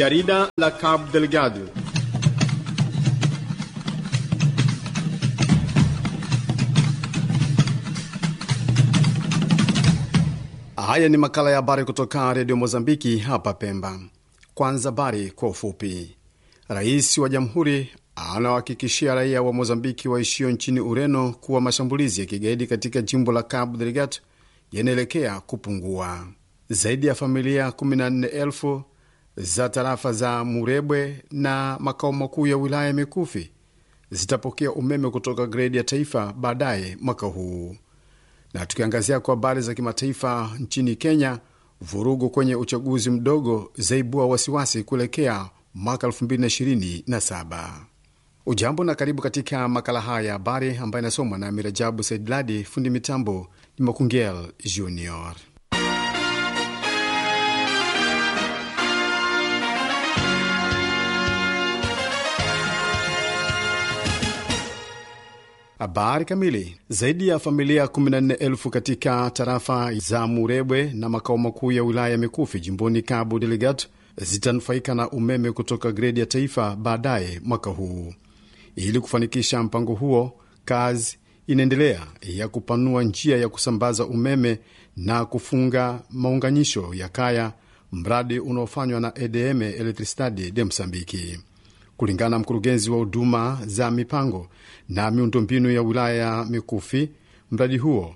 Jarida la Cabo Delgado. Haya ni makala ya habari kutoka redio Mozambiki hapa Pemba. Kwanza habari kwa ufupi. Rais wa jamhuri anawahakikishia raia wa Mozambiki waishio nchini Ureno kuwa mashambulizi ya kigaidi katika jimbo la Cabo Delgado yanaelekea kupungua. Zaidi ya familia 14,000 za tarafa za Murebwe na makao makuu ya wilaya Mikufi zitapokea umeme kutoka gredi ya taifa baadaye mwaka huu. Na tukiangazia kwa habari za kimataifa, nchini Kenya, vurugu kwenye uchaguzi mdogo zaibua wasiwasi kuelekea mwaka 2027. Ujambo na karibu katika makala haya ya habari ambayo inasomwa na Mirajabu Saidladi. Fundi mitambo ni Makungel Junior. Habari kamili. Zaidi ya familia 14,000 katika tarafa za Murebwe na makao makuu ya wilaya ya Mikufi jimboni Cabo Delgado zitanufaika na umeme kutoka gredi ya taifa baadaye mwaka huu. Ili kufanikisha mpango huo, kazi inaendelea ya kupanua njia ya kusambaza umeme na kufunga maunganisho ya kaya, mradi unaofanywa na EDM Electricidade de Msambiki. Kulingana na mkurugenzi wa huduma za mipango na miundombinu ya wilaya ya Mikufi, mradi huo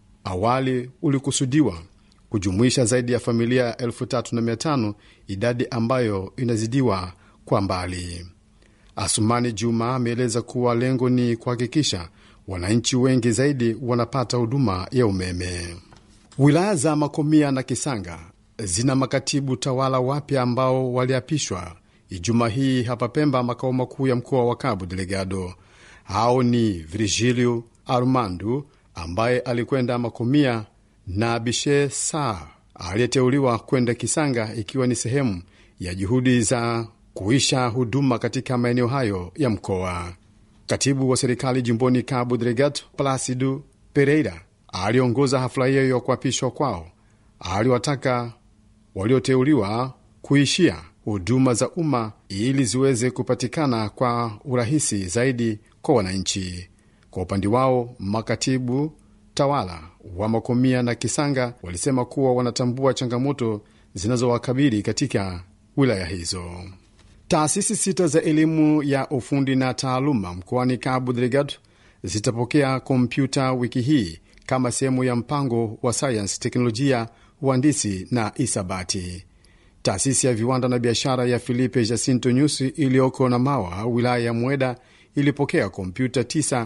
awali ulikusudiwa kujumuisha zaidi ya familia 3500 idadi ambayo inazidiwa kwa mbali. Asumani Juma ameeleza kuwa lengo ni kuhakikisha wananchi wengi zaidi wanapata huduma ya umeme. Wilaya za Makomia na Kisanga zina makatibu tawala wapya ambao waliapishwa Ijumaa hii hapa Pemba, makao makuu ya mkoa wa Cabo Delgado. Hao ni Virgilio Armandu ambaye alikwenda Makomia na Bishe Saa aliyeteuliwa kwenda Kisanga, ikiwa ni sehemu ya juhudi za kuisha huduma katika maeneo hayo ya mkoa. Katibu wa serikali jimboni Cabo Delgado, Placido Pereira, aliongoza hafla hiyo ya kuapishwa kwao. Aliwataka walioteuliwa kuishia huduma za umma ili ziweze kupatikana kwa urahisi zaidi kwa wananchi. Kwa upande wao, makatibu tawala wa Makomia na Kisanga walisema kuwa wanatambua changamoto zinazowakabili katika wilaya hizo. Taasisi sita za elimu ya ufundi na taaluma mkoani Cabo Delgado zitapokea kompyuta wiki hii kama sehemu ya mpango wa sayansi, teknolojia, uhandisi na isabati. Taasisi ya viwanda na biashara ya Filipe Jacinto Nyusi iliyoko na Mawa, wilaya ya Mweda, ilipokea kompyuta 9,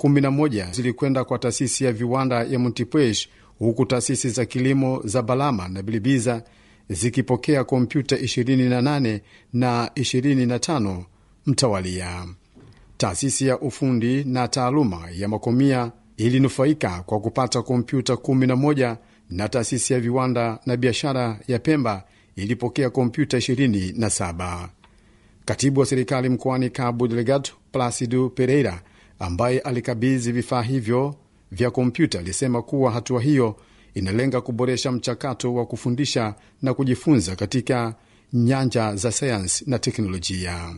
11 zilikwenda kwa taasisi ya viwanda ya Montepuez, huku taasisi za kilimo za Balama na Bilibiza zikipokea kompyuta 28 na 25 mtawalia. Taasisi ya ufundi na taaluma ya Makomia ilinufaika kwa kupata kompyuta 11 na taasisi ya viwanda na biashara ya Pemba ilipokea kompyuta 27. Katibu wa serikali mkoani Cabo Delgado, Placido Pereira, ambaye alikabidhi vifaa hivyo vya kompyuta, alisema kuwa hatua hiyo inalenga kuboresha mchakato wa kufundisha na kujifunza katika nyanja za sayansi na teknolojia.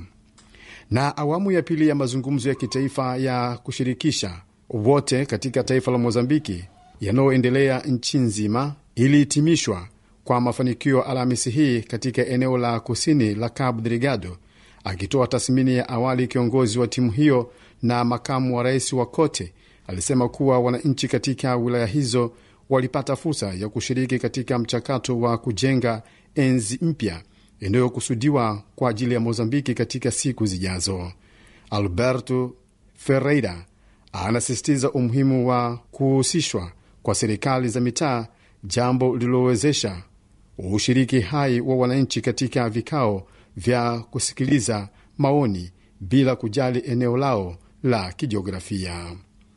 Na awamu ya pili ya mazungumzo ya kitaifa ya kushirikisha wote katika taifa la Mozambiki yanayoendelea nchi nzima ilihitimishwa kwa mafanikio Alhamisi hii katika eneo la kusini la Cabo Delgado. Akitoa tathmini ya awali, kiongozi wa timu hiyo na makamu wa rais wa kote alisema kuwa wananchi katika wilaya hizo walipata fursa ya kushiriki katika mchakato wa kujenga enzi mpya inayokusudiwa kwa ajili ya Mozambiki katika siku zijazo. Alberto Ferreira anasisitiza umuhimu wa kuhusishwa kwa serikali za mitaa, jambo lililowezesha ushiriki hai wa wananchi katika vikao vya kusikiliza maoni bila kujali eneo lao la kijiografia.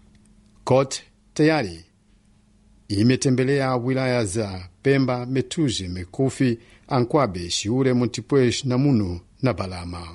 COT tayari imetembelea wilaya za Pemba, Metuzi, Mekufi, Ankwabe, Shiure, Montepuez, Namunu na Balama.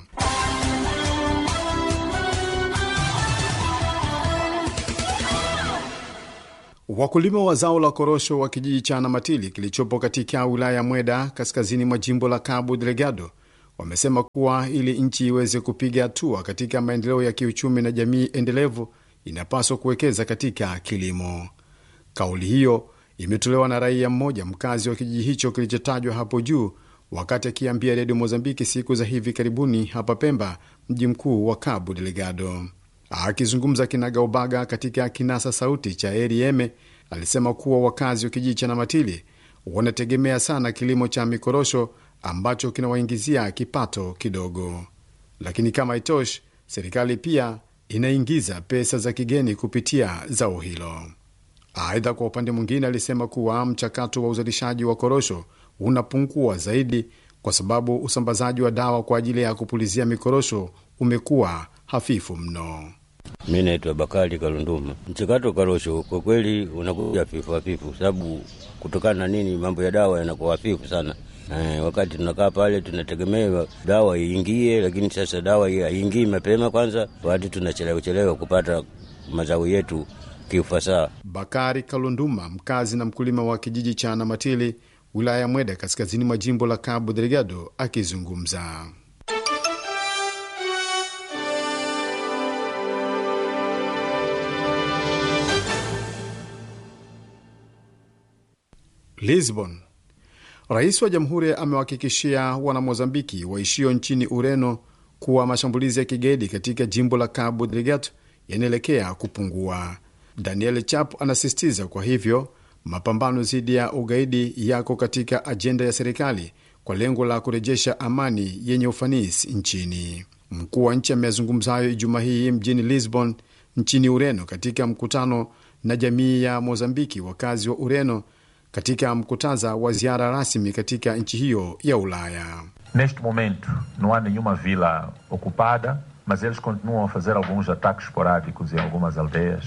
Wakulima wa zao la korosho wa kijiji cha Namatili kilichopo katika wilaya ya Mweda kaskazini mwa jimbo la Cabo Delgado wamesema kuwa ili nchi iweze kupiga hatua katika maendeleo ya kiuchumi na jamii endelevu inapaswa kuwekeza katika kilimo. Kauli hiyo imetolewa na raia mmoja mkazi wa kijiji hicho kilichotajwa hapo juu, wakati akiambia redio Mozambiki siku za hivi karibuni hapa Pemba, mji mkuu wa Cabo Delgado. Akizungumza kinagaubaga katika kinasa sauti cha Erieme, alisema kuwa wakazi wa kijiji cha Namatili wanategemea sana kilimo cha mikorosho ambacho kinawaingizia kipato kidogo, lakini kama itoshi, serikali pia inaingiza pesa za kigeni kupitia zao hilo. Aidha, kwa upande mwingine, alisema kuwa mchakato wa uzalishaji wa korosho unapungua zaidi kwa sababu usambazaji wa dawa kwa ajili ya kupulizia mikorosho umekuwa hafifu mno. Mi naitwa Bakari Kalunduma. Mchakato karosho kwa kweli unakuja hafifu hafifu, sababu kutokana na nini, mambo ya dawa yanakuwa hafifu sana. Eh, wakati tunakaa pale tunategemea dawa iingie, lakini sasa dawa haiingii mapema. Kwanza wakati tunachelewa chelewa kupata mazao yetu kiufasaha. Bakari Kalunduma, mkazi na mkulima wa kijiji cha Namatili, wilaya ya Mweda, kaskazini mwa jimbo la Cabo Delgado, akizungumza. Lisbon. Rais wa jamhuri amewahakikishia wanamozambiki waishio nchini Ureno kuwa mashambulizi ya kigaidi katika jimbo la Cabo Delgado yanaelekea kupungua. Daniel Chap anasisitiza kwa hivyo mapambano dhidi ya ugaidi yako katika ajenda ya serikali kwa lengo la kurejesha amani yenye ufanisi nchini. Mkuu wa nchi ameyazungumza hayo Ijumaa hii mjini Lisbon nchini Ureno katika mkutano na jamii ya Mozambiki wakazi wa Ureno katika mkutaza wa ziara rasmi katika nchi hiyo ya Ulaya. Neste momento não há nenhuma vila ocupada, mas eles continuam a fazer alguns ataques esporádicos em algumas aldeias.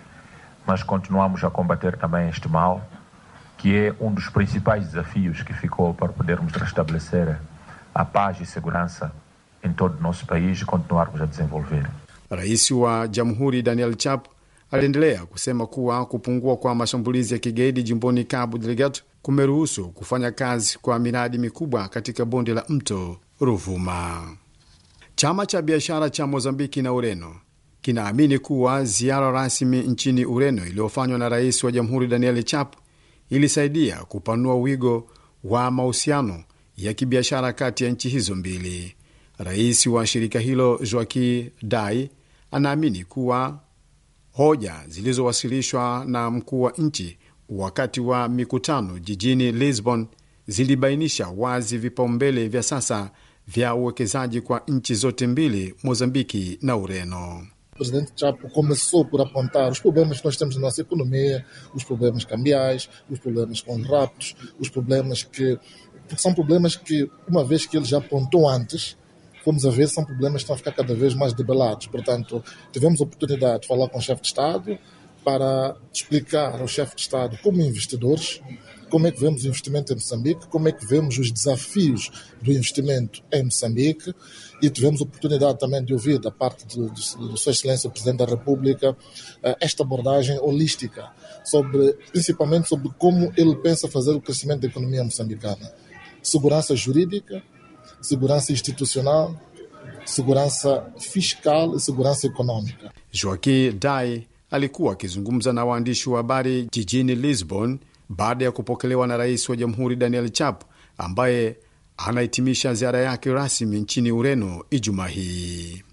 Mas continuamos a combater também este mal, que é um dos principais desafios que ficou para podermos restabelecer a paz e segurança em todo o nosso país e continuarmos a desenvolver. Rais wa Jamhuri Daniel Chap aliendelea kusema kuwa kupungua kwa mashambulizi ya kigaidi jimboni Cabo Delgado kumeruhusu kufanya kazi kwa miradi mikubwa katika bonde la mto Ruvuma. Chama cha biashara cha Mozambiki na Ureno kinaamini kuwa ziara rasmi nchini Ureno iliyofanywa na rais wa jamhuri Daniel Chap ilisaidia kupanua wigo wa mahusiano ya kibiashara kati ya nchi hizo mbili. Rais wa shirika hilo Joaquim Dai anaamini kuwa hoja zilizowasilishwa na mkuu wa nchi wakati wa mikutano jijini Lisbon zilibainisha wazi vipaumbele vya sasa vya uwekezaji kwa nchi zote mbili, Mozambiki na Ureno. O presidente Chapo começou por apontar os problemas que nós temos na nossa economia, os problemas cambiais, os problemas com raptos, os problemas que. Porque são problemas que, uma vez que ele já apontou antes, fomos a ver, são problemas que estão a ficar cada vez mais debelados. Portanto, tivemos a oportunidade de falar com o chefe de Estado para explicar ao chefe de Estado, como investidores, como é que vemos o investimento em Moçambique, como é que vemos os desafios do investimento em Moçambique e tivemos a oportunidade também de ouvir da parte de, de, de Sua Excelência o Presidente da República esta abordagem holística, sobre, principalmente sobre como ele pensa fazer o crescimento da economia moçambicana. Segurança jurídica, segurança institucional, segurança fiscal e segurança econômica. Joaquim Dai alikuwa akizungumza na waandishi wa habari jijini Lisbon baada ya kupokelewa na rais wa jamhuri Daniel Chap ambaye anahitimisha ziara yake rasmi nchini Ureno Ijumaa hii.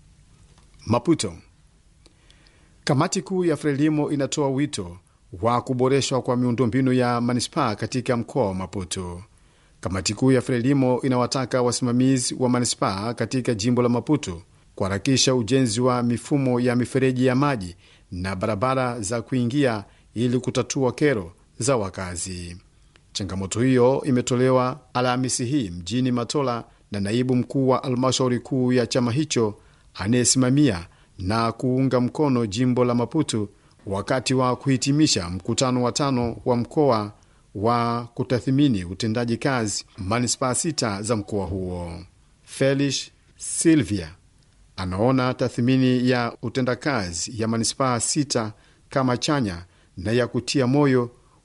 Maputo. Kamati kuu ya Frelimo inatoa wito wa kuboreshwa kwa miundombinu ya manispaa katika mkoa wa Maputo. Kamati kuu ya Frelimo inawataka wasimamizi wa manispaa katika jimbo la Maputo kuharakisha ujenzi wa mifumo ya mifereji ya maji na barabara za kuingia ili kutatua kero za wakazi. Changamoto hiyo imetolewa Alhamisi hii mjini Matola na naibu mkuu wa halmashauri kuu ya chama hicho anayesimamia na kuunga mkono jimbo la Maputo wakati wa kuhitimisha mkutano wa tano wa mkoa wa kutathimini utendaji kazi manispaa sita za mkoa huo. Felix Silvia anaona tathmini ya utendakazi ya manispaa sita kama chanya na ya kutia moyo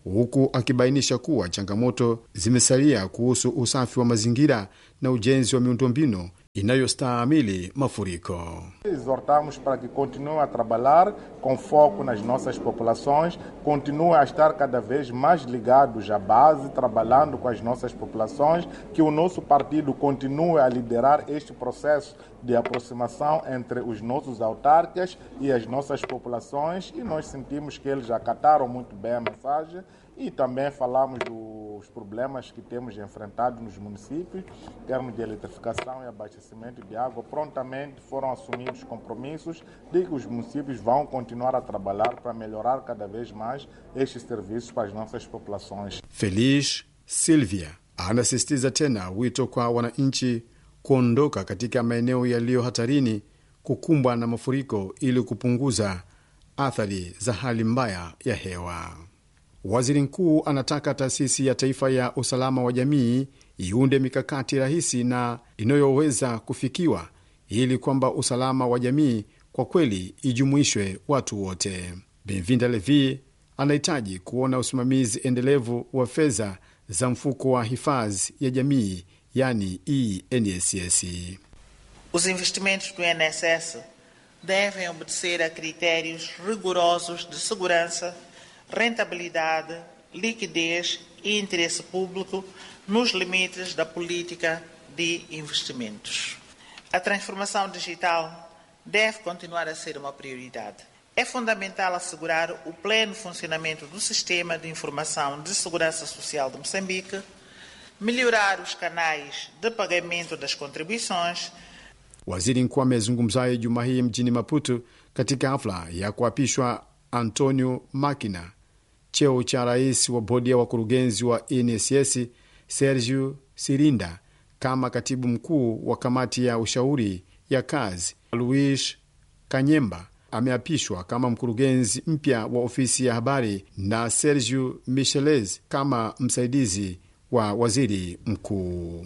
huku akibainisha kuwa changamoto zimesalia kuhusu usafi wa mazingira na ujenzi wa miundombinu inayostahimili mafuriko. Exortamos para que continuem a trabalhar com foco nas nossas populações, continuem a estar cada vez mais ligados à base, trabalhando com as nossas populações, que o nosso partido continue a liderar este processo de aproximação entre os nossos autarcas e as nossas populações e nós sentimos que eles acataram muito bem a mensagem e também falamos dos problemas que temos enfrentado nos municípios, em termos de eletrificação e abastecimento de água. Prontamente foram assumidos compromissos de que os municípios vão continuar a trabalhar para melhorar cada vez mais estes serviços para as nossas populações. Feliz Silvia anasisitiza tena wito kwa wananchi kuondoka katika maeneo yaliyo hatarini kukumbwa na mafuriko ili kupunguza athari za hali mbaya ya hewa. Waziri mkuu anataka taasisi ya taifa ya usalama wa jamii iunde mikakati rahisi na inayoweza kufikiwa ili kwamba usalama wa jamii kwa kweli ijumuishwe watu wote. Benvinda Levi anahitaji kuona usimamizi endelevu wa fedha za mfuko wa hifadhi ya jamii yani ENSS. Os investimentos do INSS devem obedecer a critérios rigorosos de segurança, rentabilidade, liquidez e interesse público nos limites da política de investimentos. A transformação digital deve continuar a ser uma prioridade. É fundamental assegurar o pleno funcionamento do Sistema de Informação de Segurança Social de Moçambique, melhorar os canais de pagamento das contribuições. Waziri mkuu amezungumzayo juma hii mjini Maputo katika hafla ya kuapishwa Antonio Makina cheo cha rais wa bodi ya wakurugenzi wa NSS Sergio Sirinda kama katibu mkuu wa kamati ya ushauri ya kazi. Luis Kanyemba ameapishwa kama mkurugenzi mpya wa ofisi ya habari na Sergio Micheles kama msaidizi wa waziri mkuu.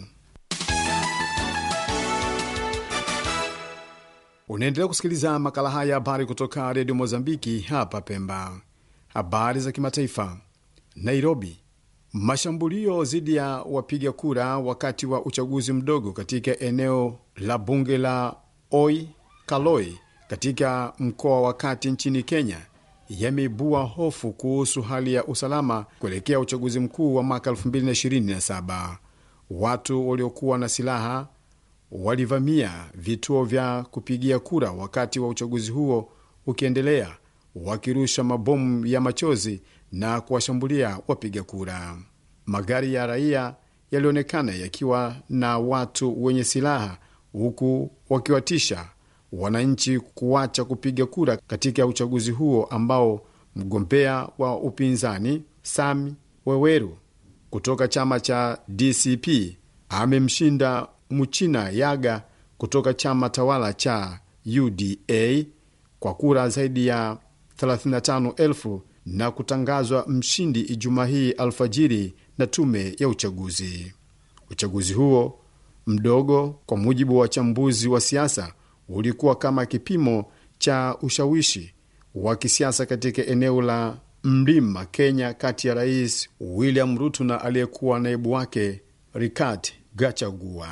Unaendelea kusikiliza makala haya ya habari kutoka redio Mozambiki hapa Pemba. Habari za kimataifa. Nairobi, mashambulio dhidi ya wapiga kura wakati wa uchaguzi mdogo katika eneo la bunge la Oi Kaloi katika mkoa wa kati nchini Kenya yameibua hofu kuhusu hali ya usalama kuelekea uchaguzi mkuu wa mwaka 2027. Watu waliokuwa na silaha walivamia vituo vya kupigia kura wakati wa uchaguzi huo ukiendelea, wakirusha mabomu ya machozi na kuwashambulia wapiga kura. Magari ya raia yalionekana yakiwa na watu wenye silaha, huku wakiwatisha wananchi kuacha kupiga kura katika uchaguzi huo ambao mgombea wa upinzani Sami Weweru kutoka chama cha DCP amemshinda Muchina Yaga kutoka chama tawala cha UDA kwa kura zaidi ya 35,000 na kutangazwa mshindi Ijumaa hii alfajiri na tume ya uchaguzi. Uchaguzi huo mdogo, kwa mujibu wa wachambuzi wa siasa, ulikuwa kama kipimo cha ushawishi wa kisiasa katika eneo la mlima Kenya, kati ya Rais William Ruto na aliyekuwa naibu wake Rigathi Gachagua.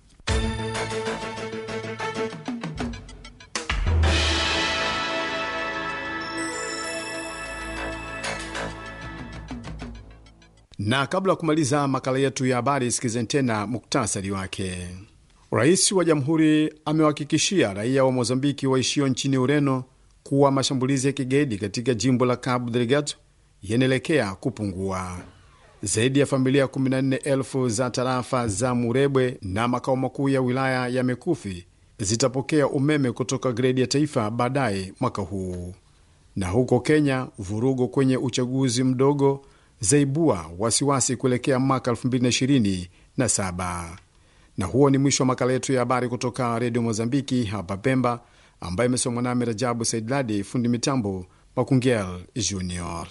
Na kabla ya kumaliza makala yetu ya habari, sikizeni tena muktasari wake. Rais wa jamhuri amewahakikishia raia wa Mozambiki waishio nchini Ureno kuwa mashambulizi ya kigaidi katika jimbo la Cabo Delgado yanaelekea kupungua. Zaidi ya familia 14,000 za tarafa za Murebwe na makao makuu ya wilaya ya Mekufi zitapokea umeme kutoka gredi ya taifa baadaye mwaka huu. Na huko Kenya, vurugo kwenye uchaguzi mdogo zaibua wasiwasi kuelekea mwaka 2027. Na huo ni mwisho wa makala yetu ya habari kutoka redio Mozambiki hapa Pemba, ambayo imesomwa nami Rajabu Saidladi, fundi mitambo Makungel Junior.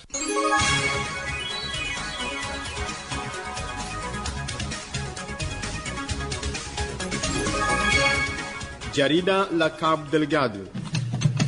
Jarida la Cabo Delgado